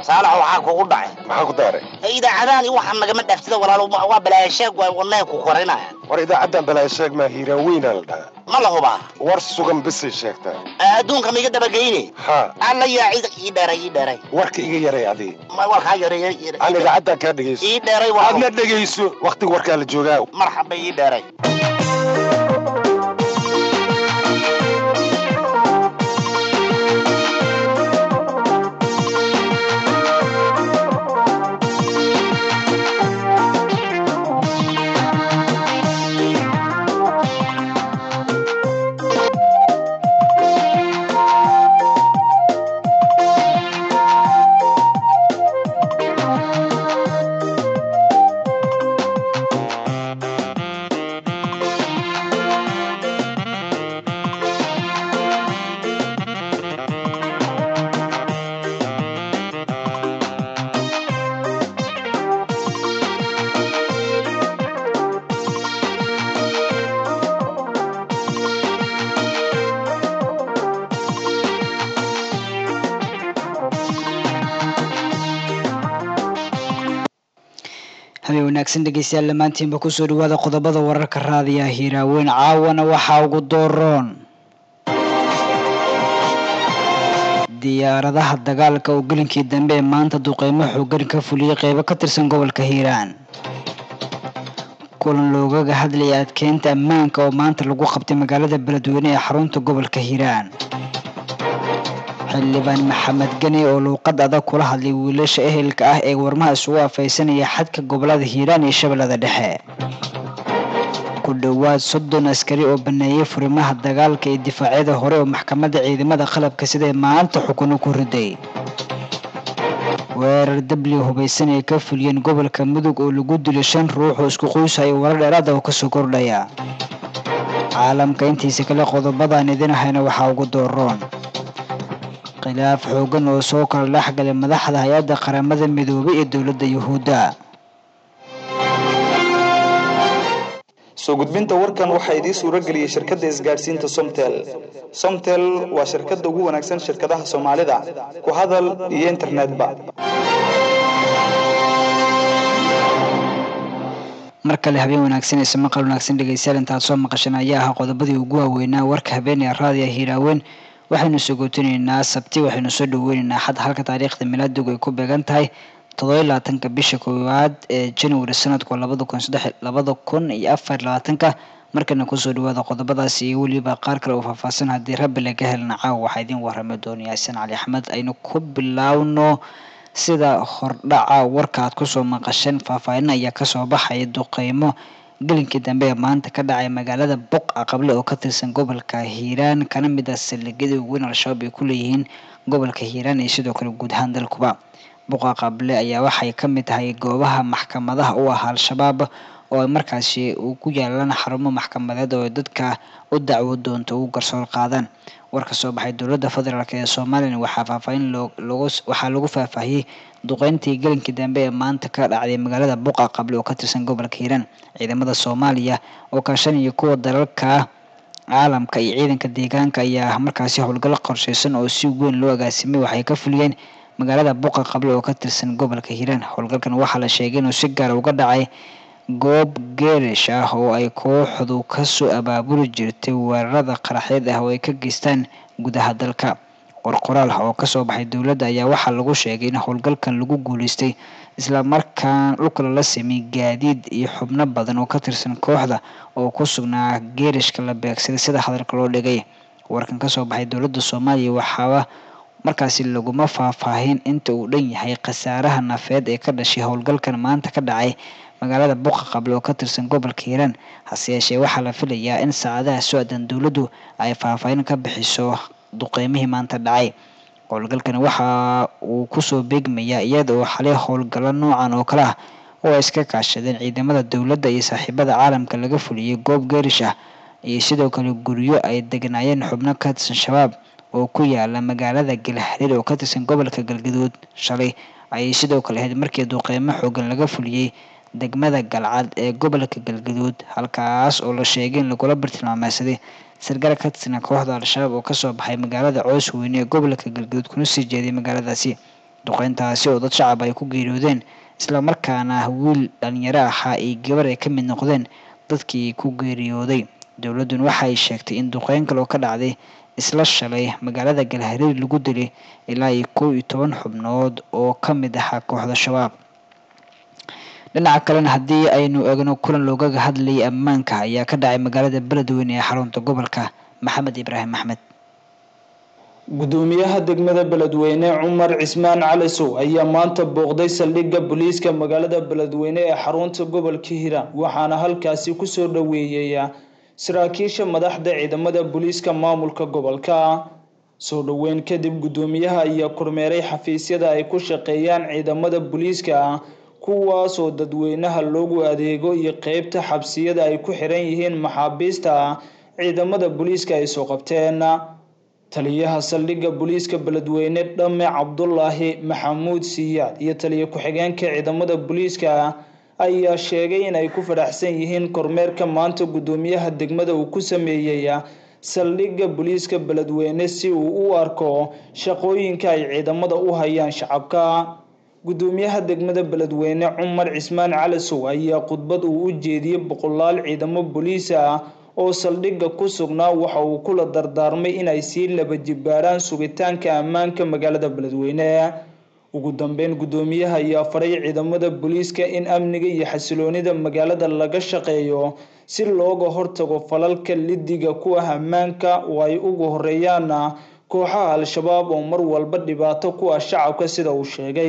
saalax waxaa kugu dhacay maxaa ku daaray idaacadahan iyo waxaan nagama dhaaftida walaalo waa balaayasheeg waa wadnaha ku korinaya war idaacaddan balaa sheeg maa hiiraaweynaa la dhahaa ma la hubaa war sugan bisay sheegtaa adduunka ma iga dabageyne haa alla yaa cid ii dheeray ii dheeray warka iga yaray adii ma warkaa yareeya aan idaacaddan kaa dhegayso ii dheeray waa aadna dhegayso wakhtiga warkaa la joogaa marxaba ii dheeray habeen wanaagsan dhegeystayaal dhammaantiinba kusoo dhawaada qodobada wararka raadiya hiiraaweyn caawana waxaa ugu dooroon diyaaradaha dagaalka oo gelinkii dambe ee maanta duqeymo xoogan ka fuliyey qeybo ka tirsan gobolka hiiraan kulan loogaga hadlayay adkeynta ammaanka oo maanta lagu qabtay magaalada beledweyne ee xarunta gobolka hiiraan xildhibaan maxamed geni oo luuqad adag kula hadlay wiilasha ehelka ah ee warmaha isugu afaysanaya xadka gobolada hiiraan iyo shabeellada dhexe ku dhowaad soddon askari oo baneeyay furimaha dagaalka iyo difaacyada hore oo maxkamadda ciidamada qalabka siday maanta xukuno ku riday weerar dabli hubaysan ay ka fuliyeen gobolka mudug oo lagu dilay shan ruux oo isku qoyshayo warar dheeraada oo kasoo kordhaya caalamka intiisa kale qodobadaan idin ahayna waxaa ugu dooroon khilaaf xoogan oo soo kala dhexgalay madaxda hay-adda qaramada midoobay iyo dowladda yuhuudda soo gudbinta warkan waxaa idiin suuro geliyey shirkadda isgaadhsiinta somtel somtel waa shirkadda ugu wanaagsan shirkadaha soomaalida ku hadal iyo internetba mar kale habeen wanaagsan ise maqal wanaagsan dhegeystayaal intaad soo maqashan ayaa ahaa qodobadii ugu waaweynaa warka habeen ee raadiya hiiraaweyn waxaynu sogotinaynaa sabti waxaynu soo dhaweynaynaa xad halka taariikhda milaadigu ay ku beegan tahay toddoba labaatanka bisha koowaad ee january sanadku labada kun saddex labada kun iyo afar labaatanka markana kusoo dhawaada qodobadaas iyo weliba qaar kale oo faahfaahsan haddii rabbi laga helna caawa waxaa idiin warami doona yaasin cali axmed aynu ku bilaawno sida hordhaca warka aad kusoo maqasheen faahfaahin ayaa kasoo baxaya duqeymo gelinkii dambe ee maanta ka dhacay magaalada boqa qable oo ka tirsan gobolka hiiraan kana mid ah saldhigyada weyn al-shabaab ay ku leeyihiin gobolka hiiraan iyo sidoo kale guud ahaan dalkuba boqa qable ayaa waxay ka mid tahay goobaha maxkamadaha u ah al-shabaab oo ay markaasi ku yaalaan xarumo maxkamadeed oo dadka u dacwo doonto ugu garsoor qaadaan war ka soo baxay dowladda federaalk ee somalilan waxaa faahfaahin waxaa lagu faahfaahiyey duqeyntii gelinkii dambe ee maanta ka dhacday magaalada buqa qable oo ka tirsan gobolka hiiraan ciidamada soomaaliya oo kaashanaya kuwa dalalka caalamka iyo ciidanka deegaanka ayaa markaasi howlgallo qorsheysan oo si weyn loo agaasimay waxay ka fuliyeen magaalada buqa qable oo ka tirsan gobolka hiiraan howlgalkan waxaa la sheegay inuu si gaara uga dhacay goob geerish ah oo ay kooxdu kasoo abaabuli jirtay weerarada qaraxeed ah oo ay ka geystaan gudaha dalka qorqoraal ah oo kasoo baxay dowladda ayaa waxaa lagu sheegay in howlgalkan lagu guuleystay islamarkaan dhulka lala sameeyey gaadiid iyo xubno badan oo ka tirsan kooxda oo ku sugnaa geerishka la beegsaday sida hadalka loo dhigay warkan kasoo baxay dowladda soomaaliya waxaaba markaasi laguma faahfaahin inta uu dhan yahay khasaaraha nafeed ee ka dhashay howlgalkan maanta ka dhacay magaalada buqa qable oo ka tirsan gobolka hiiraan hase yeeshee waxaa la filayaa in saacadaha socdan dowladdu ay faahfaahin ka bixiso duqeymihii maanta dhacay howlgalkan waxa uu kusoo beegmayaa iyada oo xalay howlgallo noocan oo kale ah oo ay iska kaashadeen ciidamada dowladda iyo saaxiibada caalamka laga fuliyey goob geerish ah iyo sidoo kale guryo ay degnaayeen xubno ka tirsan shabaab oo ku yaala magaalada galxariir oo ka tirsan gobolka galgaduud shalay ayay sidoo kale ahayd markii duqeymo xoogan laga fuliyey degmada galcad ee gobolka galgaduud halkaas oo la sheegay in lagula bartilmaameysaday sargaal ka tirsan kooxda al-shabaab oo kasoo baxay magaalada coos weyne ee gobolka galgaduud kuna sii jeeday magaaladaasi duqeyntaasi oo dad shacab ay ku geeriyoodeen islamarkaana wiil dhalinyaro ahaa iyo gabar ay ka mid noqdeen dadkii ku geeriyooday dowladdun waxa ay sheegtay in duqeyn kale oo ka dhacday isla shalay magaalada galhareer lagu dilay ilaa iyo kow iyo toban xubnood oo ka mid ahaa kooxda shabaab dhinaca kalena haddii aynu eegno kulan loogaga hadlayay ammaanka ayaa ka dhacay magaalada beledweyne ee xarunta gobolka maxamed ibraahim axmed gudoomiyaha degmada beledweyne cumar cismaan calisow ayaa maanta booqday saldhigga booliiska magaalada beledweyne ee xarunta gobolka hiiraan waxaana halkaasi kusoo dhoweeyaya saraakiisha madaxda ciidamada booliiska maamulka gobolka soo dhoweyn kadib gudoomiyaha ayaa kormeeray xafiisyada ay ku shaqeeyaan ciidamada booliiska kuwaasoo dadweynaha loogu adeego iyo qeybta xabsiyada ay ku xiran yihiin maxaabiista ciidamada booliiska ay soo qabteen taliyaha saldhigga booliiska beledweyne dhame cabdulaahi maxamuud siyaad iyo taliya ku-xigeenka ciidamada booliiska ayaa sheegay in ay ku fadhaxsan yihiin kormeerka maanta gudoomiyaha degmada uu ku sameeyey saldhigga booliiska beledweyne si uu u arko shaqooyinka ay ciidamada u hayaan shacabka gudoomiyaha degmada beledweyne cumar cismaan calisow ayaa khudbad uu u jeediyey boqolaal ciidamo booliis ah oo saldhigga ku sugnaa waxa uu kula dardaarmay inay sii laba jibaaraan sugitaanka ammaanka magaalada beledweyne ugu dambeyn gudoomiyaha ayaa faray ciidamada booliiska in amniga iyo xasiloonida magaalada laga shaqeeyo si looga hortago falalka lidiga ku ah ammaanka oo ay ugu horeeyaan kooxaha al-shabaab oo mar walba dhibaato ku ah shacabka sida uu sheegay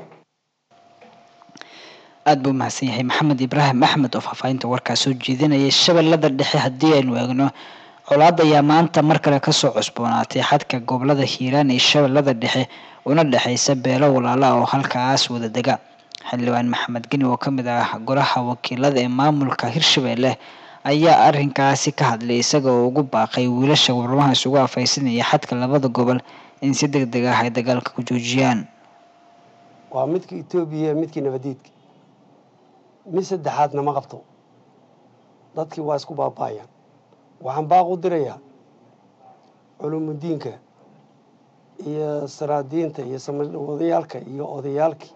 aada buu mahadsan yahay maxamed ibraahim axmed oo faahfaahinta warkaa soo jeedinayay shabeellada dhexe haddii aynu eegno colaad ayaa maanta mar kale kasoo cusboonaatay xadka gobolada hiiraan iyo shabeellada dhexe una dhexeysa beelo walaala oo halkaas wada dega xildhibaan maxamed geni oo kamid ah golaha wakiilada ee maamulka hirshabelle ayaa arinkaasi ka hadlay isaga oo ugu baaqay wiilasha warmaha isugu afaysanaya xadka labada gobol in si deg deg ah ay dagaalka ku joojiyaan waa midka etoobiya midkii nabadiidka mid saddexaadna ma qabto dadkii waa isku baaba'ayaan waxaan baaq u dirayaa culumudiinka iyo saraadiinta iyo samadhawodayaalka iyo odayaalkii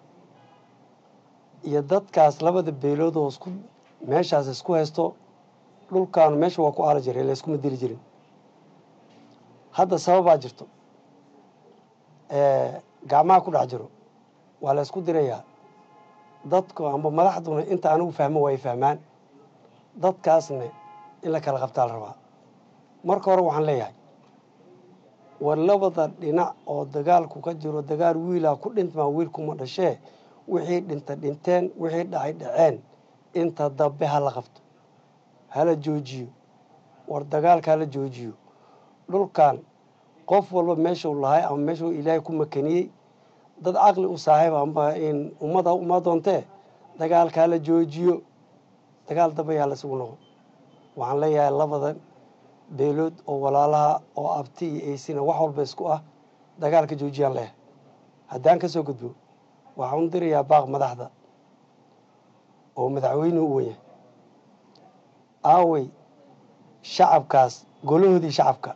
iyo dadkaas labada beelood oo isku meeshaas isku haysto dhulkaanu meesha waa ku aala jiray layskuma dili jirin hadda sababaa jirto gacmaha ku dhex jiro waa la ysku dirayaa dadku amba madaxduna inta anigu fahmo waa ay fahmaan dadkaasna in la kala qabtaa la rabaa marka hore waxaan leeyahay war labada dhinac oo dagaalku ka jiro dagaal wiilaa ku dhintmaa wiilkuma dhashee wixii dhinta dhinteen wixii dhacay dhaceen inta dambe ha la qabto hala joojiyo war dagaalka hala joojiyo dhulkan qof walba meeshuu lahay ama meeshuu ilaahay ku makaniyey dad caqli u saaxiib amba in ummada uma doontee dagaalka hala joojiyo dagaal dambe yaa la isugu noqon waxaan leeyahay labada beelood oo walaalaha oo abti iyo eysina wax walba isku ah dagaalka joojiyaan leeyahay haddaan ka soo gudbo waxaan u dirayaa baaq madaxda oo madaxweynuhu u wenyahay aawey shacabkaas golahoodii shacabka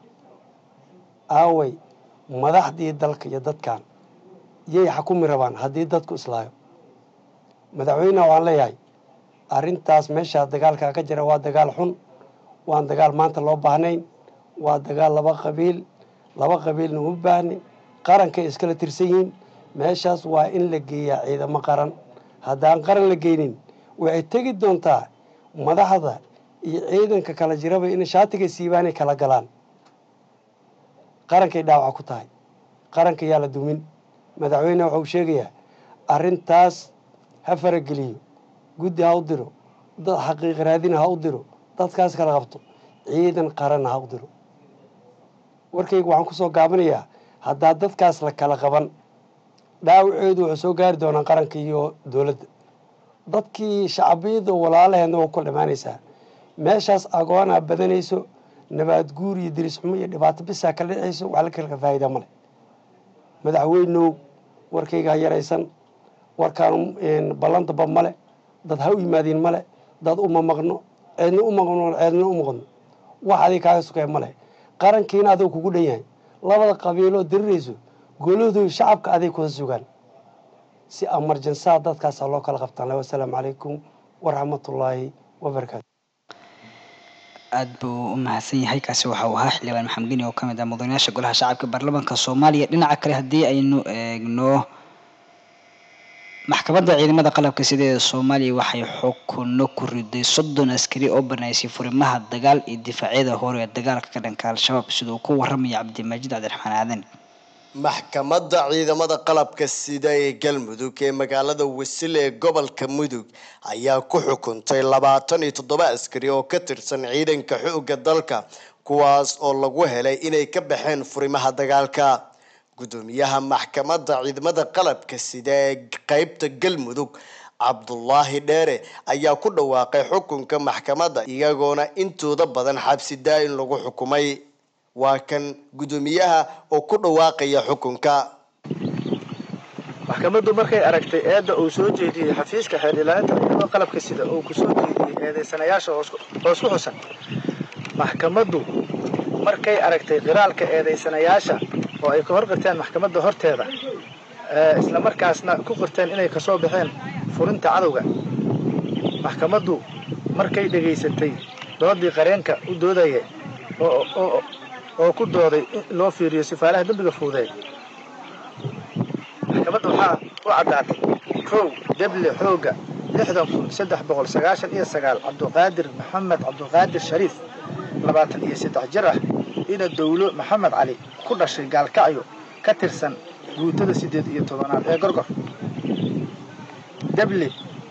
aawey madaxdii dalka iyo dadkan yay xakumi rabaan haddii dadku islaayo madaxweyneha waan leeyahay arrintaas meeshaa dagaalkaa ka jira waa dagaal xun waan dagaal maanta loo baahnayn waa dagaal laba qabiil laba qabiilna uma baahnin qarankay iskala tirsan yihiin meeshaas waa in la geeyaa ciidamo qaran haddaan qaran la geynin waxay tegi doontaa madaxda iyo ciidanka kala jiraba in shaatiga siibaanay kala galaan qarankay dhaawaca ku tahay qaranka yaa la dumin madaxweyne waxau sheegayaa arrintaas ha farageliyo guddi ha u diro dad xaqiiq raadina ha u diro dadkaas kala qabto ciidan qaranna ha u diro warkayga waxaan kusoo gaabinayaa haddaa dadkaas la kala qaban dhaawaceedu waxay soo gaari doonaan qaranka iyo dowladda dadkii shacbiyada walaalaheedna waa ku dhammaanaysaa meeshaas agoonaa badanayso nabaad guur iyo diris xumo iyo dhibaato bisaa kala dhicayso wax la kala faa'iida male madaxweynow warkayga ha yaraysan warkaan ballantaba male dad ha u yimaadiin male dad uma maqno ceedna u maqno ceedna u maqno wax adig kaaga sukaya male qarankiina adiga kugu dhan yahay labada qabiiloo dirirayso goolahoodu shacabka aday kuda sugaan si amarjansaha dadkaasa loo kala qabtaan wasalaamu calaykum waraxmatullaahi wabarakaatu aada buu u mahadsan yahay kaasi waxa uu ahaa xildhibaan maxamed geni oo ka mid ah mudanayaasha golaha shacabka baarlamaanka soomaaliya dhinaca kale haddii aynu eegno maxkamadda ciidamada qalabka sida ee soomaaliya waxay xukuno ku riday soddon askari oo banaysay furimaha dagaal iyo difaacyada hore ee dagaalka ka dhanka al-shabaab sida uu ku waramaya cabdimajiid cabdiraxmaan aadan maxkamadda ciidamada qalabka sida ee galmudug ee magaalada wasile ee gobolka mudug ayaa ku xukuntay labaatan iyo toddoba askari oo ka tirsan ciidanka xoogga dalka kuwaas oo lagu helay inay ka baxeen furimaha dagaalka gudoomiyaha maxkamadda ciidamada qalabka sida ee qeybta galmudug cabdulaahi dheere ayaa ku dhawaaqay xukunka maxkamadda iyagoona intooda badan xabsi daa-in lagu xukumay waa kan gudoomiyaha oo ku dhawaaqaya xukunka maxkamaddu markay aragtay eedda uu soo jeediyey xafiiska xeer ilaalinta ciidamada qalabka sida uu ku soo jeediyey eedeysanayaasha hoos ku xusan maxkamaddu markay aragtay qiraalka eedeysanayaasha oo ay ka hor qirteen maxkamadda horteeda isla markaasna ku qirteen inay kasoo baxeen furinta cadowga maxkamaddu markay dhegaysatay doodii qareenka u doodaya oo ku dooday in loo fiiriyo sifaalaha dembiga fuudeed maxkamadda waxaa u caddaatay kow deble xooga lixdan kun saddex boqol sagaashan iyo sagaal cabduqaadir maxamed cabduqaadir shariif labaatan iyo saddex jir ah ina dowlo maxamed cali ku dhashay gaalkacyo ka tirsan guutada siddeed iyo tobanaad ee gorgor deble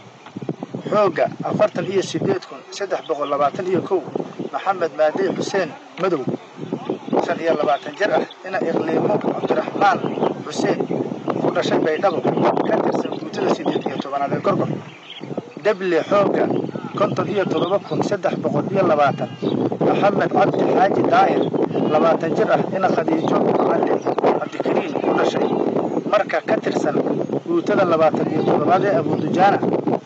xooga afartan iyo siddeed kun saddex boqol labaatan iyo kow maxamed maadey xuseen madow shan iyo labaatan jir ah ina iqliimo cabdiraxmaan xuseen ku dhashay baydhabo ka tirsan guutada siddeed iyo tobanaad ee gorgor deble xooga konton iyo toddoba kun saddex boqol iyo labaatan maxamed cabdi xaaji daahir labaatan jir ah ina khadiijo macalin cabdikariim ku dhashay marka ka tirsan guutada labaatan iyo toddobaad ee abuudujaana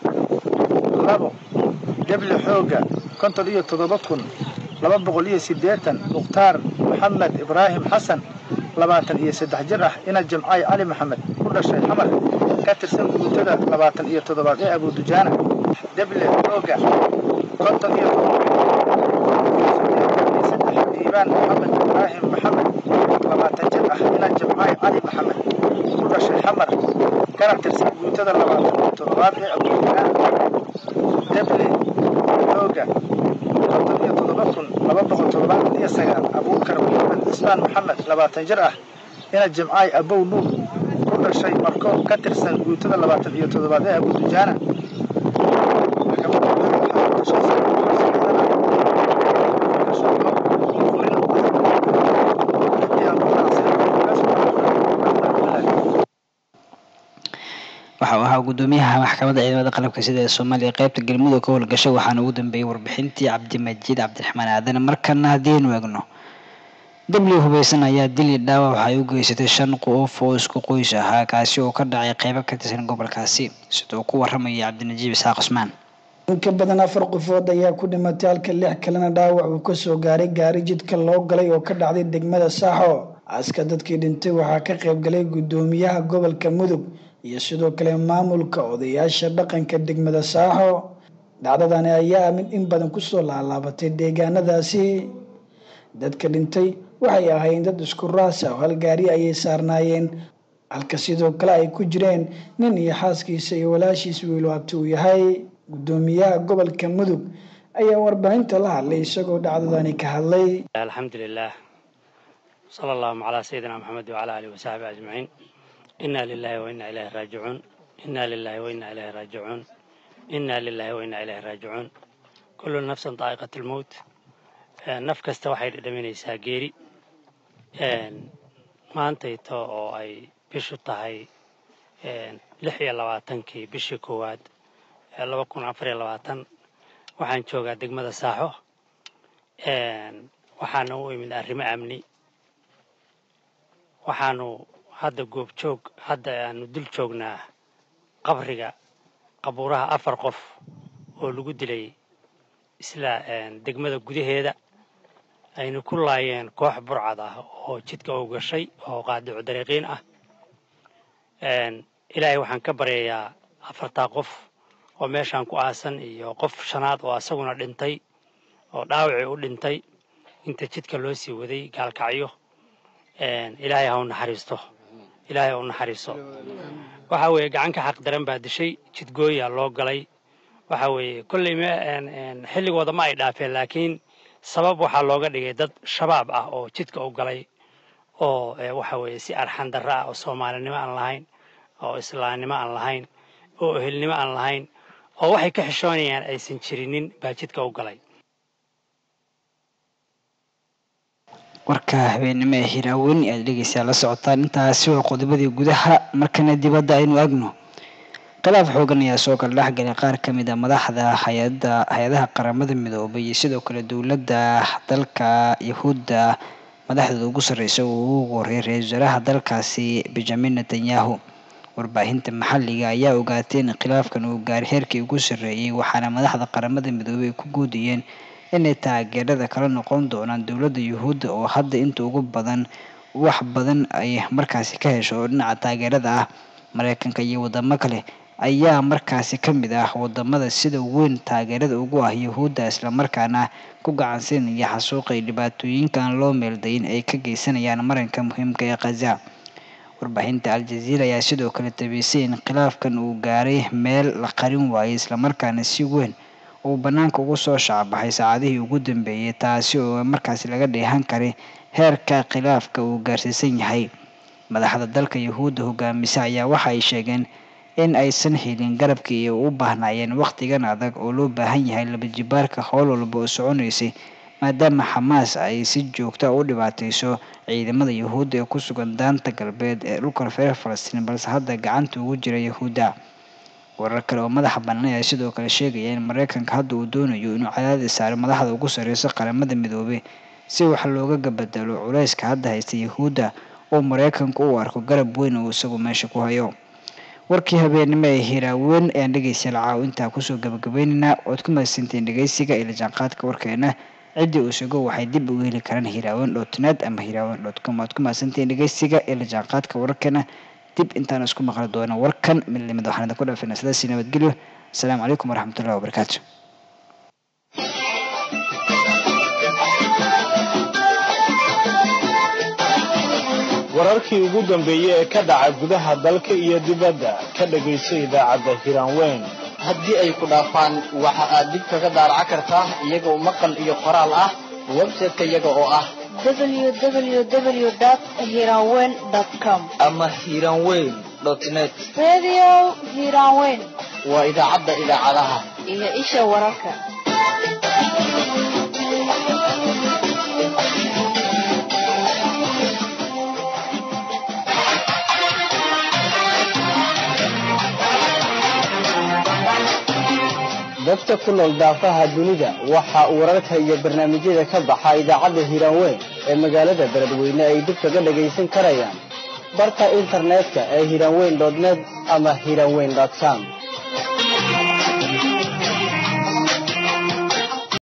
labo deble xooga konton iyo toddoba kun laba boqol iyo siddeetan mukhtaar maxamed ibraahim xasan labaatan iyo saddex jir ah ina jimcay cali maxamed ku dhashay xamar ka tirsan guutada labaatan iyo toddobaad ee abuudujaana deble xooga konton iyo diibaan maxamed ibraahim maxamed labaatan jir ah ina jimcay cali maxamed ku dhashay xamar kana tirsan guutada labaatan iyo toddobaad ee abuudujaana deble xooga konton iyo toddoba kun laba boqol toddobaatan iyo sagaal abuukar maxamed cismaan maxamed labaatan jir ah ina jimcaay abow nuur ku dhashay marko ka tirsan guutada labaatan iyo toddobaad ee abuudujaana waxa uu ahaa gudoomiyaha maxkamadda ciidamada qalabka sida ee soomaaliya qeybta galmudug ka howlgashay waxaana ugu dambeeyey warbixintii cabdimajiid cabdiraxmaan aadan markana haddiinu eegno dabli hubeysan ayaa dili dhaawac waxay u geysatay shan qof oo isku qoys ahaa kaasi oo ka dhacay qeybo ka tirsan gobolkaasi sida uu ku waramaya cabdinajiib isxaaq cusmaan in ka badan afar qofood ayaa ku dhimatay halka lix kalena dhaawac uu kasoo gaaray gaari jidka loo galay oo ka dhacday degmada saaxo aska dadkii dhintay waxaa ka qayb galay gudoomiyaha gobolka mudug iyo sidoo kale maamulka odayaasha dhaqanka degmada saaxo dhacdadani ayaa mid in badan kusoo laalaabatay deegaanadaasi dadka dhintay waxay ahaayeen dad isku raasa oo hal gaari ayay saarnaayeen halka sidoo kale ay ku jireen nin iyo xaaskiisa iyo walaashiis wiilu abti uu yahay gudoomiyaha gobolka mudug ayaa warbaahinta la hadlay isagoo dhacdadani ka hadlay alxamdulilah sala allahuma calaa sayidina maxamed wacala alihi wasaxbi ajmaciin inaa lilahi wa inaa ilayhi raajicuun inaa lilahi wa inaa ilayhi raajicuun inaa lilahi wa inaa ilayhi raajicuun kullu nafsan daa'iqat almowt naf kasta waxay dhadhaminaysaa geeri maantayto oo ay bishu tahay lix iyo labaatankii bishii koowaad laba kun afar iyo labaatan waxaan joogaa degmada saaxo waxaana u imid arrimo amni waxaanu hadda goobjoog hadda aanu dul joognaa qabriga qabuuraha afar qof oo lagu dilay isla degmada gudaheeda ayna ku laayeen koox burcad ah oo jidka u gashay oo qaadicu dariiqiin ah ilaahay waxaan ka baryayaa afartaa qof oo meeshaan ku aasan iyo qof shanaad oo asaguna dhintay oo dhaawacii u dhintay inta jidka loo sii waday gaalkacyo ilaahay ha u naxariisto ilaahay ha u naxariisto waxa weeye gacanka xaq daran baa dishay jidgooyaa loo galay waxa weeye kolley xilligooda ma ay dhaafeen laakiin sabab waxaa looga dhigay dad shabaab ah oo jidka u galay oo waxa weeye si arxan darro ah oo soomaalinimo aan lahayn oo islaamnimo aan lahayn oo ehelnimo aan lahayn oo waxay ka xishoonayaan aysan jirinin baa jidka u galay warka habeenimo ee hiraaweyn aad dhegeysaa la socotaan intaasi waa qodobadii gudaha markana dibadda aynu agno khilaaf xoogan ayaa soo kala dhexgalay qaar ka mid a madaxda hayada hay-adaha qaramada midoobay iyo sidoo kale dowladda dalka yahuudda madaxdooda ugu sarreysa uu ugu horreeyay ra-iisul wasaaraha dalkaasi benjamin netanyahu warbaahinta maxalliga ayaa ogaatay in khilaafkan uu gaaray heerkii ugu sarreeyey waxaana madaxda qaramada midoobay ay ku guudiyeen inay taageerada kala noqon doonaan dowladda yuhuudda oo hadda inta ugu badan wax badan ay markaasi ka hesho oo dhinaca taageerada ah mareykanka iyo wadamo kale ayaa markaasi ka mid ah wadamada sida weyn taageerada ugu ah yuhuudda islamarkaana ku gacansiinaya xasuuqa iyo dhibaatooyinkan loo meeldayin ay ka geysanayaan marinka muhiimka ee khaza warbaahinta al-jaziira ayaa sidoo kale tabisay in khilaafkan uu gaaray meel la qarin waayay islamarkaana si weyn uu bannaanka ugu soo shacbaxay saacadihii ugu dambeeyey taasi oo markaasi laga dheehan karay heerka khilaafka uu gaarsiisan yahay madaxda dalka yuhuudda hogaamisa ayaa waxa ay sheegeen in aysan helin garabkii ay u baahnaayeen wakhtigan adag oo loo baahan yahay labajibaarka howl walba oo soconaysay maadaama xamaas ay si joogta u dhibaateyso ciidamada yuhuudda ee ku sugan daanta galbeed ee dhulka reer falastiin balse hadda gacanta ugu jira yuhuudda warar kale oo madaxa bannaan ayaa sidoo kale sheegaya in mareykanka hadda uu doonayo inuu cadaadis saaro madaxda ugu sarreysa qaramada midoobay si wax loogaga bedelo culayska hadda haysta yuhuudda oo mareykanku u arko garab weyn oo isagu meesha ku hayo warkii habeenimo ee hiraaweyn ayaan dhegeystayaal caaw intaa kusoo gabagabaynaynaa ood ku mahadsantiin dhegeysiga iyo lajaanqaadka warkeena ciddii uu sugo waxay dib ugu heli karaan hiraaweyn dotnet ama hiraaweyn dot com oad ku mahadsantiin dhegeysiga iyo lajaanqaadka warkeena dib intaan isku maqli doono warkan midnimada waxaan idinku dhaafina sidaasi nabadgelyo asalaamu calaykum waraxmatullahi wabarakaatu wararkii ugu dambeeyey ee ka dhaca gudaha dalka iyo dibadda ka dhegayso idaacadda hiraanweyn haddii ay ku dhaafaan waxa aad dib kaga daaraca kartaa iyagoo maqal iyo qoraal ah website-ka iyaga oo ah www.hiranweyn.com ama hiranweyn net Radio Hiranweyn waa idaacadda idaacadaha iyo isha wararka. dadka ku nool daafaha dunida waxa uu wararka iyo barnaamijyada ka baxa idaacadda hiiraanweyn ee magaalada beledweyne ay dib kaga dhagaysan karayaan barka internetka ee hiiraanweyn net ama hiiraanweyn com